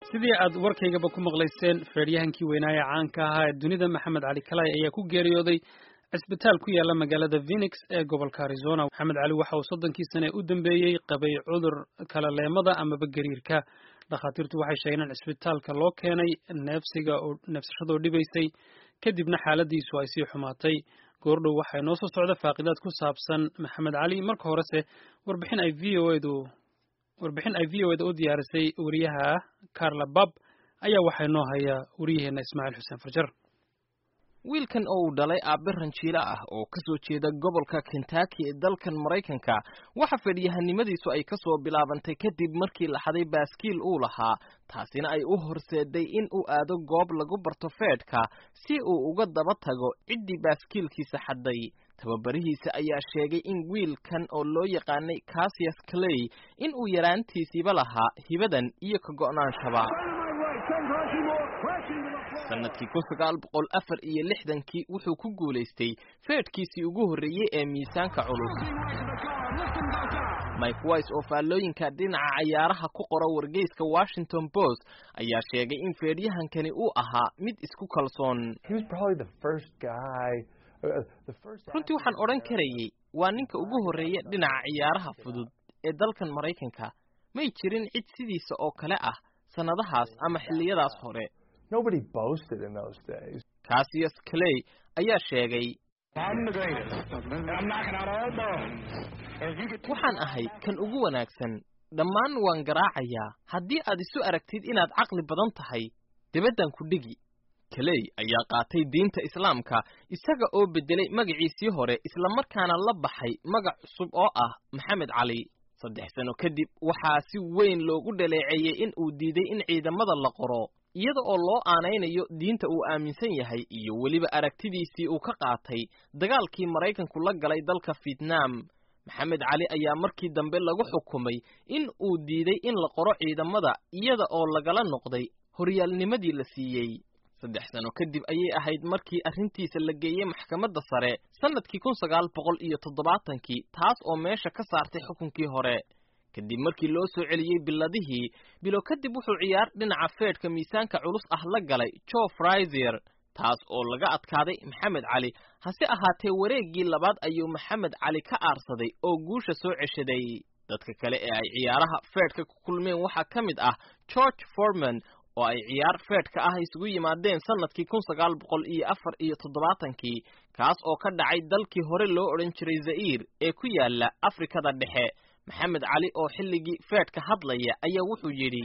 sidii aad warkaygaba ku maqlayseen feedhyahankii weynaaye caanka ahaa ee dunida maxamed cali kalay ayaa ku geeriyooday cisbitaal ku yaala magaalada phoenix ee gobolka arizona maxamed cali waxa uu soddonkii sane u dambeeyey qabay cudur kala leemada amaba gariirka dhakhaatiirtu waxay sheegeen in cisbitaalka loo keenay neefsiga oo neefsashadoo dhibaysay kadibna xaaladiisu ay sii xumaatay goordhow waxay noo soo socda faaqidaad ku saabsan maxamed cali marka horese warbixin ay v o edu warbixin ay v o eda u diyaarisay wariyaha carla bab ayaa waxaa noo haya wariyaheenna ismaaciil xuseen farjar wiilkan oo uu dhalay aabe ranjiilo ah oo ka soo jeeda gobolka kentucky ee dalkan maraykanka waxa fedhyahanimadiisu ay ka soo bilaabantay kadib markii la xaday baaskiil uu lahaa taasina ay u horseeday in uu aado goob lagu barto feedhka si uu uga daba tago ciddii baaskiilkiisa xaday tababarihiisa ayaa sheegay in wiilkan oo loo yaqaanay casius clay in uu yaraantiisiiba lahaa hibadan iyo ka go'naanshaba sanadkii kun sagaal boqol afar iyo lixdankii wuxuu ku guulaystay feedhkiisii ugu horreeyey ee miisaanka culus mike wise oo faallooyinka dhinaca cayaaraha ku qora wargeyska washington post ayaa sheegay in feedhyahankani uu ahaa mid isku kalsoon runtii waxaan odhan karayey waa ninka ugu horreeya dhinaca ciyaaraha fudud ee dalkan maraykanka may jirin cid sidiisa oo kale ah sannadahaas ama xilliyadaas hore casius clay ayaa sheegay waxaan ahay kan ugu wanaagsan dhammaan waan garaacayaa haddii aad isu aragtid inaad caqli badan tahay debaddan ku dhigi kaley ayaa qaatay diinta islaamka isaga oo beddelay magaciisii hore islamarkaana la baxay magac cusub oo ah maxamed cali saddex sano kadib waxaa si weyn loogu dhaleeceeyey in uu diiday in ciidamada la qoro iyada oo loo aanaynayo diinta uu aaminsan yahay iyo weliba aragtidiisii uu ka qaatay dagaalkii maraykanku la galay dalka vietnam maxamed cali ayaa markii dambe lagu xukumay in uu diiday in la qoro ciidamada iyada oo lagala noqday horyaalnimadii la siiyey saddex sano kadib ayay ahayd markii arrintiisa la geeyey maxkamadda sare sannadkii kun sagaal boqol iyo toddobaatankii taas oo meesha ka saartay xukunkii hore kadib markii loo soo celiyey biladihii bilo kadib wuxuu ciyaar dhinaca feedhka miisaanka culus ah la galay joe fraiser taas oo laga adkaaday maxamed cali hase ahaatee wareeggii labaad ayuu maxamed cali ka aarsaday oo guusha soo ceshaday dadka kale ee ay ciyaaraha feedhka ku kulmeen waxaa ka mid ah george forman oo ay ciyaar feedhka ah isugu yimaadeen sannadkii kun sagaal boqol iyo afar iyo toddobaatankii kaas oo ka dhacay dalkii hore loo odhan jiray za'iir ee ku yaala afrikada dhexe maxamed cali oo xilligii feedhka hadlaya ayaa wuxuu yidhi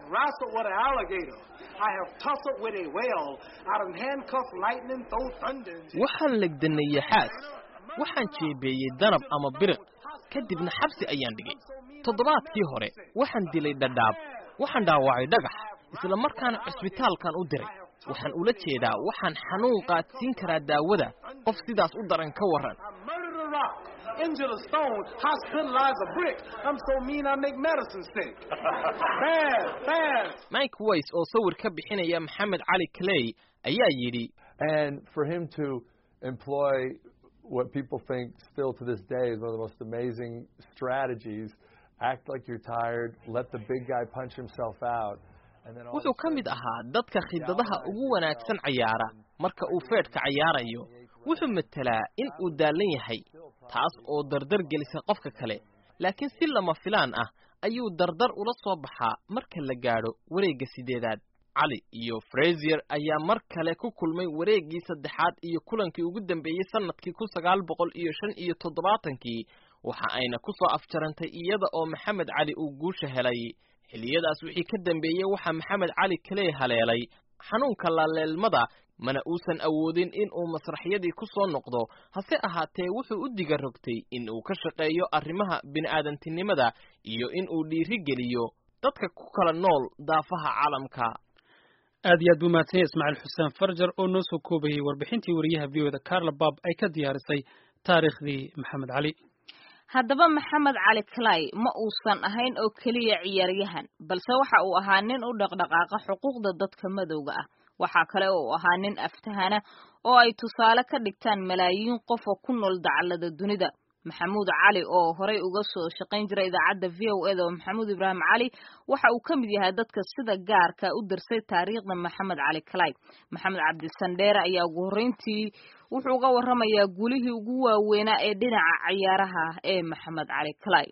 waxaan legdanay yaxaas waxaan jeebeeyey danab ama biriq kadibna xabsi ayaan dhigay toddobaadkii hore waxaan dilay dhadhaab waxaan dhaawacay dhagax isla markaana cisbitaalkan u diray waxaan ula jeedaa waxaan xanuun qaadsiin karaa daawada qof sidaas u daran ka warran into the stone, hospitalize a brick. I'm so mean I make medicine sick. bad, bad. Mike Weiss oo sawir ka bixinaya Maxamed Cali Clay ayaa yidhi And for him to employ what people think still to this day is one of the most amazing strategies, act like you're tired, let the big guy punch himself out. wuxuu ka mid ahaa dadka khidadaha ugu wanaagsan cayaara marka uu feedhka cayaarayo wuxuu matelaa in uu daallan yahay taas oo dardar gelisa qofka kale laakiin si lama filaan ah ayuu dardar ula soo baxaa marka la gaadho wareegga sideedaad cali iyo frasier ayaa mar kale ku kulmay wareeggii saddexaad iyo kulankii ugu dambeeyey sannadkii kun sagaal boqol iyo shan iyo toddobaatankii waxa ayna ku soo afjarantay iyada oo maxamed cali uu guusha helay xilliyadaas wixii ka dambeeyey waxaa maxamed cali kaley haleelay xanuunka laleelmada mana uusan awoodin in uu masraxyadii ku soo noqdo hase ahaatee wuxuu u diga rogtay in uu ka shaqeeyo arrimaha bini'aadantinimada iyo in uu dhiiri geliyo dadka ku kala nool daafaha caalamka aad iyo aad buu mahadsan yahay ismaaciil xuseen farjar oo noo soo koobayey warbixintii wariyaha v o da carla bab ay ka diyaarisay taariikhdii maxamed cali haddaba maxamed cali clay ma uusan ahayn oo keliya ciyaaryahan balse waxa uu ahaa nin u dhaqdhaqaaqa xuquuqda dadka madowga ah waxaa kale oo uu ahaa nin aftahana oo ay tusaale ka dhigtaan malaayiin qof oo ku nool dacallada dunida maxamuud cali oo horey uga soo shaqayn jiray idaacadda v o eda oo maxamuud ibraahim cali waxa uu ka mid yahay dadka sida gaarka u dirsay taariikhda maxamed cali kalay maxamed cabdisandheere ayaa ugu horreyntii wuxuu uga warramayaa guulihii ugu waaweynaa ee dhinaca ciyaaraha ee maxamed cali kalay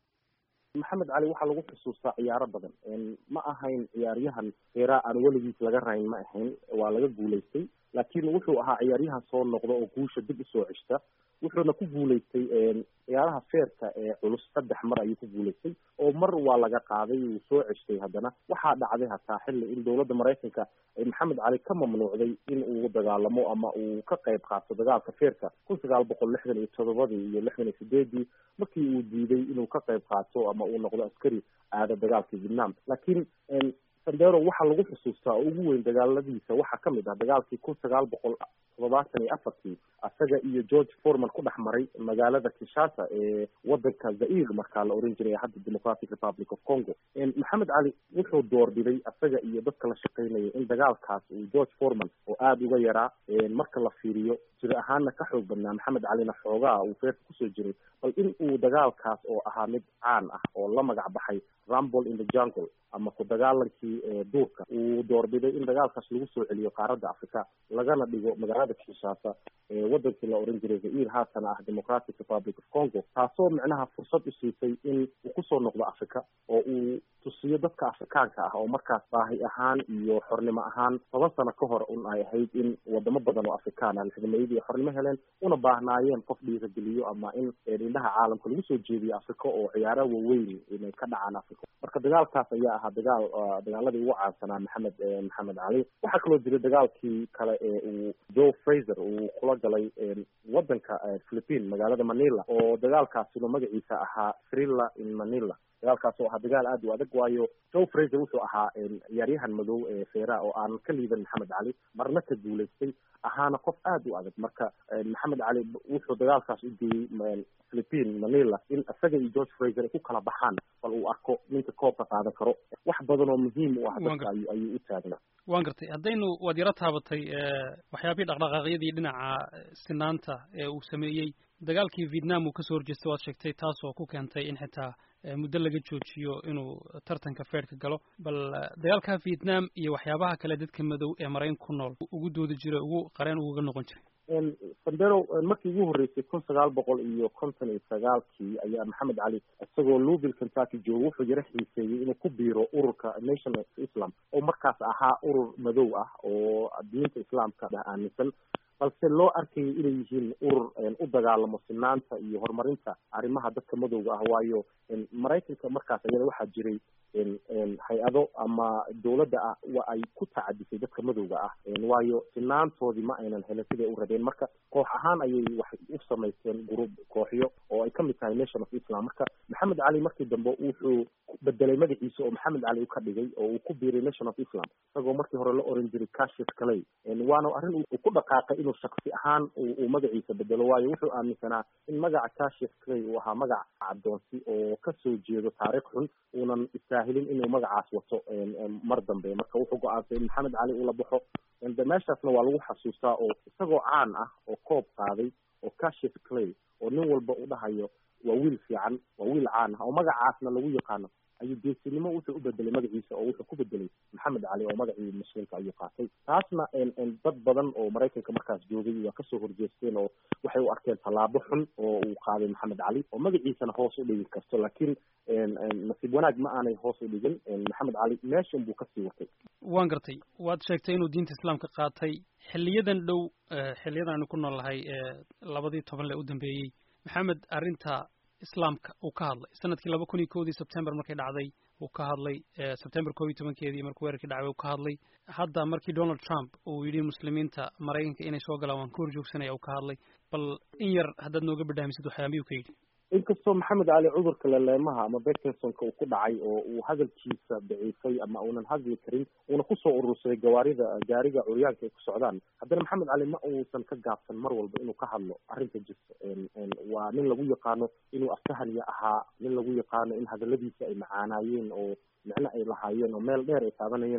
maxamed cali waxaa lagu xusuustaa ciyaaro badan ma ahayn ciyaaryahan heeraa aan weligiis laga rayn ma ahayn waa laga guulaystay laakiin wuxuu ahaa ciyaaryahan soo noqda oo guusha dib usoo ceshta wuxuuna ku guulaystay ciyaaraha feerka ee culus saddex mar ayuu ku guulaystay oo mar waa laga qaaday wuu soo ceshtay haddana waxaa dhacday hataa xilli in dowladda maraykanka ay maxamed cali ka mamnuucday in uu dagaalamo ama uu ka qayb qaato dagaalka feerka kun sagaal boqol lixdan iyo todobadii iyo lixdan iyo sideedii markii uu diiday inuu ka qayb qaato ama uu noqdo askari aada dagaalka vietnam laakiin sandero waxaa lagu xusuustaa oo ugu weyn dagaaladiisa waxaa kamid ah dagaalkii kun sagaal boqol toddobaatan iyo afartii isaga iyo george forman ku dhex maray magaalada kinshasa ee wadanka zair markaa la oran jiray hadda democratic republic of congo maxamed cali wuxuu doorbiday isaga iyo dadka la shaqeynaya in dagaalkaas uu george forman oo aada uga yaraa marka la fiiriyo jir ahaana ka xoog badnaa maxamed calina xoogaa uu feerka kusoo jiray bal in uu dagaalkaas oo ahaa mid caan ah oo la magac baxay rumble in the jungle ama ku dagaalankii duurka uu doorbiday in dagaalkaas lagu soo celiyo qaaradda africa lagana dhigo magaalada kinshasa ee wadankii la oran jiray zair haatana ah democratic republic of congo taasoo micnaha fursad u siisay in uu kusoo noqdo africa oo uu tusiyo dadka afrikaanka ah oo markaas baahi ahaan iyo xornimo ahaan toban sano ka hor un ay ahayd in wadamo badan oo afrikaan ah lixdameeyadii ay xornimo heleen una baahnaayeen qof dhiirageliyo ama in indhaha caalamka lagu soo jeediyo africa oo ciyaaraha waaweyn inay ka dhacaan africa marka dagaalkaas ayaa ahaa dagaal dagaaladii ugu caansanaa maxamed maxamed cali waxaa kaloo jiray dagaalkii kale ee uu joe fraser uu kula galay wadanka philippine magaalada manila oo dagaalkaasina magaciisa ahaa thrilla in manila dagaalkaas oo ahaa dagaal aad u adag waayo joe fraser wuxuu ahaa ciyaaryahan madow ee feera oo aan ka liidan maxamed cali marna ka guulaystay ahaana qof aada u adag marka maxamed cali wuxuu dagaalkaas u geeyey philippine manila in isaga iyo george fraser ay ku kala baxaan bal uu arko ninka koobka qaadan karo wax badan oo muhiim u ah dadka ayu ayuu u taagnaa waan gartay haddaynu waad yaro taabatay waxyaabihii dhaqdhaqaaqyadii dhinaca sinaanta ee uu sameeyey dagaalkii vietnam uu kasoo horjeestay waad sheegtay taasoo ku keentay in xitaa muddo laga joojiyo inuu tartanka feerka galo bal dagaalka vietnam iyo waxyaabaha kale dadka madow ee marayn ku nool ugu doodi jiray ugu qareen ugaga noqon jiray sandero markii ugu horreysay kun sagaal boqol iyo konton iyo sagaalkii ayaa maxamed cali isagoo louisville kentucky jooga wuxuu yaro xiiseeyey inuu ku biiro ururka nation of islam oo markaas ahaa urur madow ah oo diinta islaamka aaminsan balse loo arkayay inay yihiin urur u dagaalamo sinaanta iyo horumarinta arrimaha dadka madowga ah waayo maraykanka markaas ayada waxaa jiray hay-ado ama dowladda ah wa ay ku tacadisay dadka madowga ah waayo sinaantoodii ma aynan helin siday u rabeen marka koox ahaan ayay waxay u samaysteen group kooxyo oo ay kamid tahay nation of islam marka maxamed cali markii dambe wuxuu bedelay magaciisa oo maxamed cali u ka dhigay oo uu ku biiray nation of islam isagoo markii hore la oran jiray cashis calay waana arrin uu ku dhaqaaqay inuu shaksi ahaan uu magaciisa bedelo waayo wuxuu aaminsanaa in magaca cashis calay uu ahaa magac caddoonsi oo kasoo jeedo taariikh xun uunan istaahilin inuu magacaas wato mar dambe marka wuxuu go-aansay in maxamed cali uu la baxo meeshaasna waa lagu xasuustaa oo isagoo caan ah oo koob qaaday oo cashis clay oo nin walba u dhahayo waa wiil fiican waa wiil caan ah oo magacaasna lagu yaqaano ayuu geesinimo wuxuu u bedelay magaciisa oo wuxuu ku bedelay maxamed cali oo magacii muslimka ayuu qaatay taasna dad badan oo maraykanka markaas joogay waa kasoo horjeesteen oo waxay u arkeen tallaabo xun oo uu qaaday maxamed cali oo magaciisana hoos u dhigi karto laakiin nasiib wanaag ma aanay hoos u dhigin maxamed cali meeshan buu kasii watay waan gartay waad sheegtay inuu diinta islaamka qaatay xiliyadan dhow xiliyadan aynu ku nool nahay labadii toban le u dambeeyey maxamed arrinta islaamka uu ka hadlay sanadkii laba kun iyo kowdii sebtember markay dhacday uu ka hadlay sebtember koob iyo tobankeedii markuu weerarkii dhacday uu ka hadlay hadda markii donald trump uu yidhi muslimiinta maraykanka inay soo galaan waan ka horjoogsanaya uu ka hadlay bal in yar haddaad nooga badhaamisid waxyaabiyuu ka yidhi inkastoo maxamed cali cudurka leleemaha ama bekinsonka uu ku dhacay oo uu hadalkiisa daciifay ama uunan hadli karin uuna kusoo urursaday gawaarida gaariga curyaanka ay ku socdaan haddana maxamed cali ma uusan ka gaabsan mar walba inuu ka hadlo arrinta jirta waa nin lagu yaqaano inuu aftahaniya ahaa nin lagu yaqaano in hadaladiisa ay macaanaayeen oo micno ay lahaayeen oo meel dheer ay taabanayeen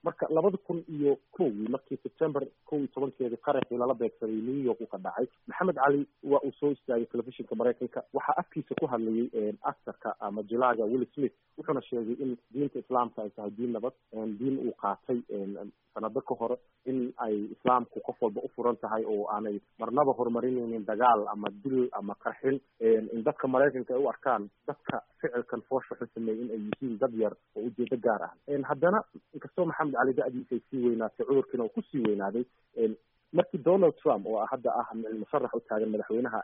marka labada kun iyo kowgii markii september kow iyo tobankeedii qaraxii lala beegsaday new york uu ka dhacay maxamed cali waa uu soo istaagay telefishinka maraykanka waxaa afkiisa ku hadlayay actarka ama jilaaga willi smith wuxuuna sheegay in diinta islaamka ay tahay diin nabad diin uu qaatay sanado ka hore in ay islaamku qof walba u furan tahay oo aanay marnaba horumarinaynin dagaal ama dil ama qarxin in dadka maraykanka ay u arkaan dadka ficilkan foosha xun sameeyey in ay yihiin dad yar oo ujeedo gaar ah haddana inkastoo maxamed cali da-diisa ay sii weynaatay cudurkiina uu kusii weynaaday markii donald trump oo hadda ah musharax u taagan madaxweynaha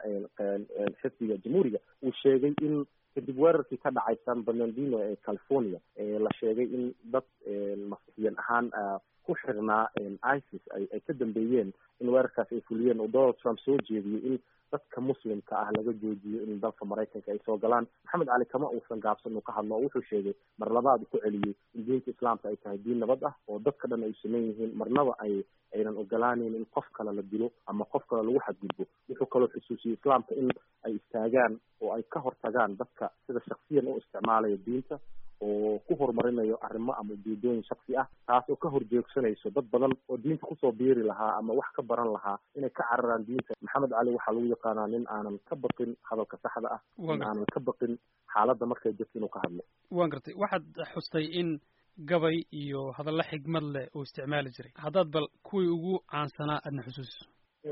xisbiga jamhuuriga uu sheegay in kadib weerarkii ka dhacay san bernardino ee california la sheegay in dad masixiyan ahaan ku xirnaa isis ay ay ka dambeeyeen in weerarkaas ay fuliyeen oo donald trump soo jeediyey in dadka muslimka ah laga joojiyo in dalka maraykanka ay soo galaan maxamed cali kama uusan gaabsan uu ka hadlo oo wuxuu sheegay mar labaad ku celiyey in diinta islaamka ay tahay diin nabad ah oo dadka dhan ay sameyn yihiin marnaba ay aynan ogolaaneyn in qof kale la dilo ama qof kale lagu xadgudbo wuxuu kaloo xusuusiyey islaamka in ay istaagaan oo ay ka hortagaan dadka sida shaksiyan u isticmaalaya diinta oo ku horumarinayo arrimo ama ujeedooyin shaksi ah taas oo ka horjeegsanayso dad badan oo diinta kusoo biiri lahaa ama wax ka baran lahaa inay ka cararaan diinta maxamed cali waxaa lagu yaqaanaa nin aanan ka baqin hadalka saxda ah nin aanan ka baqin xaaladda markay jirto inuu ka hadlo waan gartay waxaad xustay in gabay iyo hadallo xigmad leh uu isticmaali jiray haddaad bal kuwii ugu caansanaa aadna xusuusiso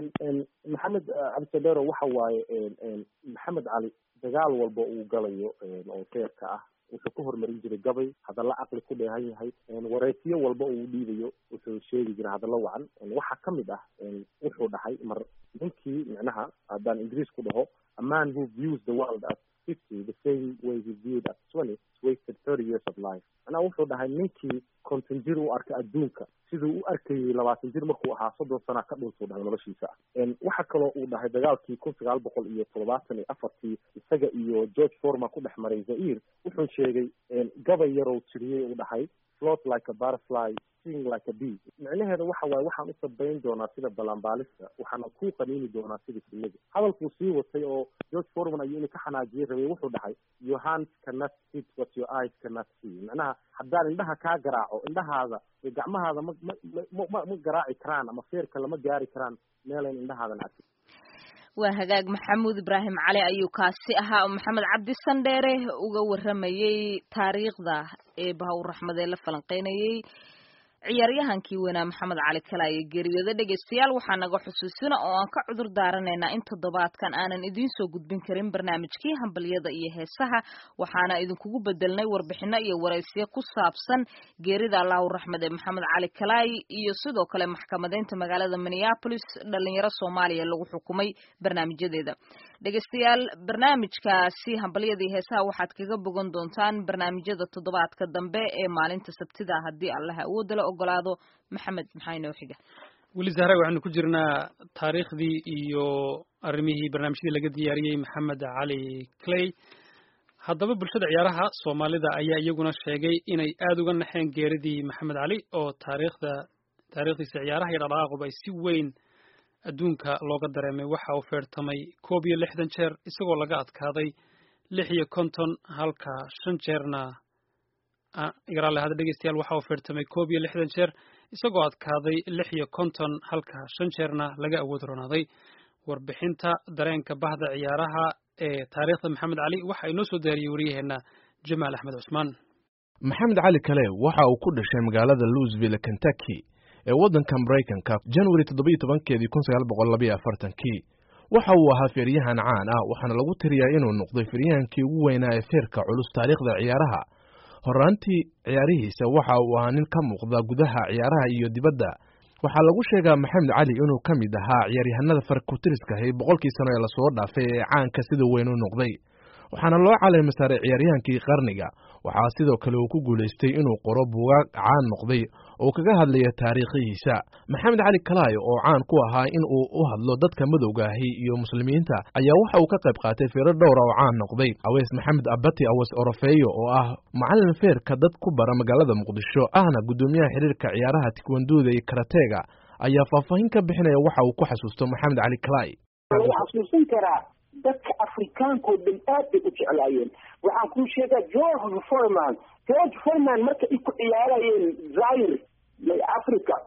maxamed cabdisadero waxa waaye maxamed cali dagaal walba uu galayo oo feerka ah wuxuu ka horumarin jiray gabay hadallo caqli ku dheehan yahay wareysiyo walba uu dhiibayo wuxuu sheegi jiray hadallo wacan waxaa kamid ah wuxuu dhahay mar ninkii micnaha haddaan ingiriis ku dhaho a man who views the world as fifty the same way he viewed as twenty wasted thirty years of life macnaha wuxuu dhahay ninkii konton jir u arkay adduunka siduu u arkayay labaatan jir markuu ahaa soddon sana ka dhuntuu dhahay noloshiisa waxa kaloo uu dhahay dagaalkii kun sagaal boqol iyo toddobaatan iyo afartii isaga iyo george forma ku dhex maray zaire wuxuu sheegay gabay yarow tiriyey uu dhahay float like a butterfly sing like a bee micnaheeda waxa waaye waxaan u sabayn doonaa sida balanbaalista waxaana ku qaniini doonaa sida shinida hadalkuu sii watay oo george forman ayuu ina ka xanaajiyey rabay wuxuu dhahay your hands cannot hit what your eyes cannot see macnaha haddaan indhaha kaa garaaco indhahaada iyo gacmahaada ma ma ma ma garaaci karaan ama feerka lama gaari karaan meelayn indhahaadan arkin waa hagaag maxamuud ibraahim cali ayuu kaasi ahaa oo maxamed cabdi sandheere uga waramayey taariikhda ee bahawr raxmad ee la falanqeynayey ciyaaryahankii weynaa maxamed cali kalaaye geeriyooda dhegaystayaal waxaa naga xusuusina oo aan ka cudur daaranaynaa in toddobaadkan aanan idiin soo gudbin karin barnaamijkii hambalyada iyo heesaha waxaana idinkugu bedelnay warbixino iyo waraysiyo ku saabsan geerida allahu raxmed ee maxamed cali kalaaye iyo sidoo kale maxkamadeynta magaalada minneapolis dhalinyaro soomaaliya lagu xukumay barnaamijyadeeda dhegaystayaal barnaamijkaasi hambalyada iyo heesaha waxaad kaga bogan doontaan barnaamijyada toddobaadka dambe ee maalinta sabtida haddii allaha awoodala ogolaado maxamed maxaa inoo xiga weli zahra waxaynu ku jirnaa taariikhdii iyo arrimihii barnaamijyadii laga diyaariyey maxamed cali clay haddaba bulshada ciyaaraha soomaalida ayaa iyaguna sheegay inay aada uga naxeen geeridii maxamed cali oo taariikhda taariikhdiisa ciyaaraha iyo dhaqdhaqaaquba ay si weyn adduunka looga dareemay waxa uu feertamay koob iyo lixdan jeer isagoo laga adkaaday lix iyo konton halka shan jeerna igaraale hada dhegeystayaal waxa uu feertamay koob iyo lixdan jeer isagoo adkaaday lix iyo konton halka shan jeerna laga awood ronaaday warbixinta dareenka bahda ciyaaraha ee taariikhda maxamed cali waxa inoo soo daariyey wariyaheenna jamaal axmed cusmaan maxamed cali kale waxa uu ku dhashay magaalada louisville kentucky ee waddanka maraykanka january toddobiyo tobankeedii kun sagaal boqol labayo afartankii waxa uu ahaa feeryahan caan ah waxaana lagu tiriyaa inuu noqday feeryahankii ugu weynaa ee feerka culus taariikhda ciyaaraha horaantii ciyaarihiisa waxa uu ahaa nin ka muuqda gudaha ciyaaraha iyo dibadda waxaa lagu sheegaa maxamed cali inuu ka mid ahaa ciyaaryahanada farkutiriska ahi boqolkii sano ee lasoo dhaafay ee caanka sida weyn u noqday waxaana loo caleema saaray ciyaaryahankii qarniga waxaa sidoo kale uu ku guulaystay inuu qoro buugaag caan noqday oo kaga hadlaya taariikhihiisa maxamed cali kalaayo oo caan ku ahaa in uu u hadlo dadka madowga ahi iyo muslimiinta ayaa waxa uu ka qayb qaatay feero dhowra oo caan noqday aweys maxamed abati aweys orofeeyo oo ah macalin feerka dad ku bara magaalada muqdisho ahna guddoomiyaha xiriirka ciyaaraha tikwanduuda iyo karateega ayaa faahfaahin ka bixinaya waxa uu ku xasuusto maxamed cali kalaayo xasuusin karaa dadka afrikaanko dhan aad bay u jeclaayeen waxaan kuu sheegaa george forman george forman marka ay ku ciyaarayeen zaire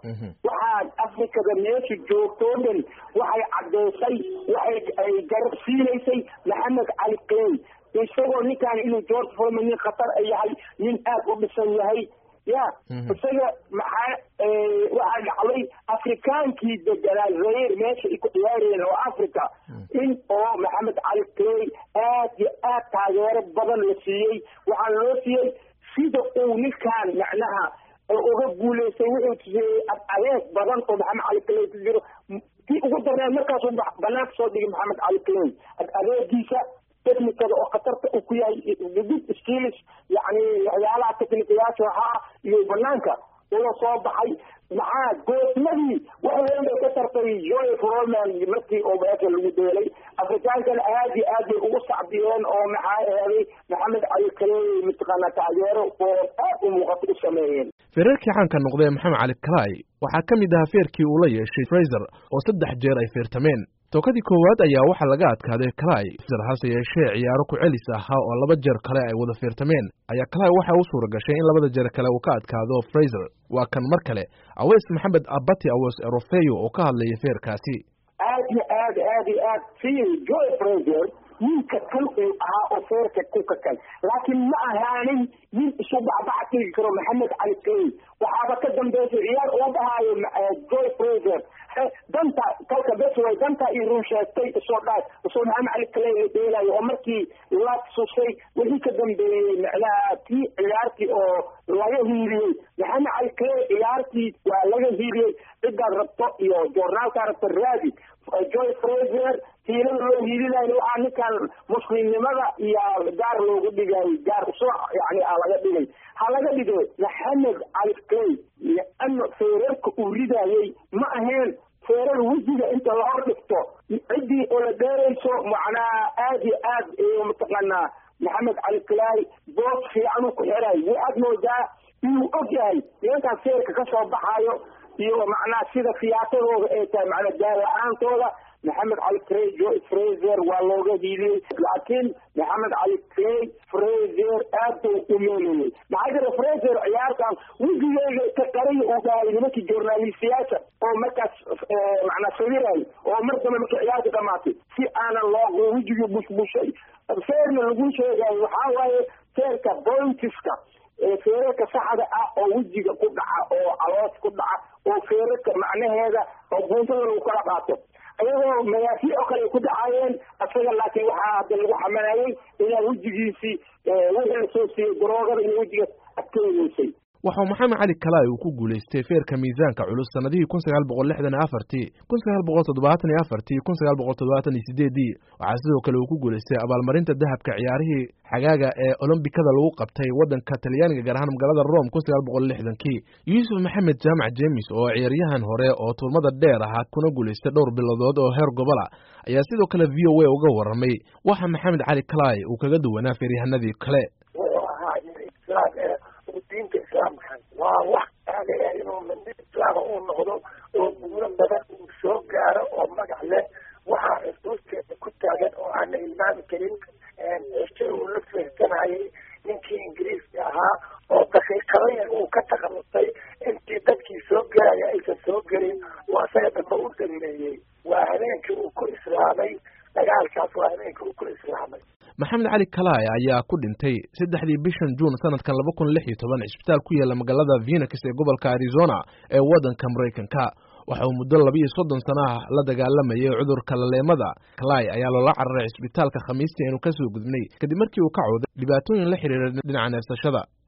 waxaad afrikada meesha joogtoo dhan waxay caddeysay waxay ay garab siinaysay maxamed cali clay isagoo ninkaan inuu george foreman nin khatar yahay nin aad u dhisan yahay ya isaga maxaa waxaa dhacday afrikaankii deganaa zair meesha ay ku ciyaarayeen oo africa in oo maxamed cali clay aad iyo aad taageero badan la siiyey waxaa loo siiyey sida uu ninkaan macnaha uga guulaystay wuxuu tusiyey adeeg badan oo maxamed cali clay ku jiro tii ugu darneed markaasuu banaanka soo dhigay maxamed cali clay adeegiisa technicada oo khatarta uu ku yahay good skills yani waxyaalaha technicayaasha ahaa iyo banaanka ula soo baxay maxaa goosmadii wax weyn bay ka tartay joy froman markii oo meesha lagu deelay afrikaankana aad iyo aad bay ugu sacbiyeen oo maxaa eeday maxamed cali kaley mataqaana taageero oo aad u muuqato u sameeyeen feerarkii caanka noqday maxamed cali kalay waxaa ka mid ahaa feerkii uu la yeeshay fraser oo saddex jeer ay feertameen tookadii koowaad ayaa waxaa laga adkaaday kalay hase yeeshee ciyaaro ku celis ahaa oo laba jeer kale ay wada feertameen ayaa kalay waxa u suura gashay in labada jeer kale uu ka adkaado fraser waa kan mar kale aweys maxamed abati aweys erofeyo oo ka hadlaya feerkaasi aad iyo aad aad iyo aad si joy fraser ninka kan uu ahaa oo feerka kuka kan laakiin ma ahaanin nin isu bacbac tegi karo maxamed cali clay waxaaba ka dambeysay ciyaar uu dhahaayo joy fraser danta kalka bes way danta iyo run sheegtay isoo dhaa isoo maxamed cali clay la dheelayo oo markii la susay wixii ka dambeeyey macnaha tii ciyaartii oo laga hiiliyey maxamed cali clay ciyaartii waa laga hiiliyey cidaad rabto iyo joornaalkaa rabto raadi joy fraser tiilada loo hiilinayo waxaa ninkan muslimnimada iyo gaar loogu dhigayo gaar usoo yani a laga dhigay ha laga dhigo maxamed cali clay liano feerarka uu ridayey ma aheen feerar wejiga inta la hor dhigto ciddii oo la dheerayso macnaha aad iyo aad mataqaanaa maxamed cali clay boos fiican uu ku xirayo waxaad moodaa inuu og yahay nimankaan feerka ka soo baxaayo iyo macnaha sida fiyaatadooda ay tahay macnaa gaar la-aantooda maxamed cali clay joy fraser waa looga hiiliyey laakiin maxamed cali clay fraser aad buu u meelayey maxaa jira fraser ciyaartan wejigeyga ka qariya uu dhahay nimankii journalistiyaasha oo markaas macnaa sawirayo oo mar dambe markii ciyaarta dhamaatay si aanan loo wejigii bushbushay feerna lagu sheegayo waxaa waaye feerka bointiska feerarka saxda ah oo wejiga ku dhaca oo caloos ku dhaca oo feerarka macnaheeda oo buuntada lagu kala qaato ayagoo magaafiic oo kale ay ku dhacaayeen isaga laakiin waxaa hadda lagu xamalayay inaa wejigiisii wixii lasoo siiyey daroogada inay wejiga adkeynaysay waxau maxamed cali kalay uu ku guulaystay feerka miisaanka culus sanadihii kun sagaal boqol lixdan iyo afartii kun sagaal boqol toddobaatan iyo afartii kun sagaal boqol toddobaatan iyo sideedii waxaa sidoo kale uu ku guulaystay abaalmarinta dahabka ciyaarihii xagaaga ee olombikada lagu qabtay waddanka talyaaniga gaar ahaan magaalada rome kun sagaal boqol lixdankii yuusuf maxamed jaamac jemis oo ciyaaryahan hore oo turmada dheer ahaa kuna guulaystay dhowr bilodood oo heer gobola ayaa sidoo kale v o a uga warramay waxa maxamed cali kalay uu kaga duwanaa feeryahanadii kale diinta islaamka waa wax taagaya inuu mindi islaama uu noqdo oo guuro badan uu soo gaaro oo magac leh waxaa xusuusteeda ku taagan oo aana ilmaami karin cisho uu la feersanayay ninkii ingiriiska ahaa oo daqiiqadayan uu ka takhallusay intii dadkii soo gelaya aysan soo gelin oo asaga dambe u dhameeyey waa habeenkii uu ku islaamay dagaalkaas waa habeenkii uu ku islaamay maxamed cali kalay ayaa ku dhintay saddexdii bishan juun sanadkan laba kun lix iyo toban cisbitaal ku yaalla magaalada phoenix ee gobolka arizona ee waddanka maraykanka waxa uu muddo laba iyo soddon sano ah la dagaalamayay cudurka laleemada kalay ayaa loola cararay cisbitaalka khamiistii aynu ka soo gudbnay kadib markii uu ka cooday dhibaatooyin la xiriira dhinaca neefsashada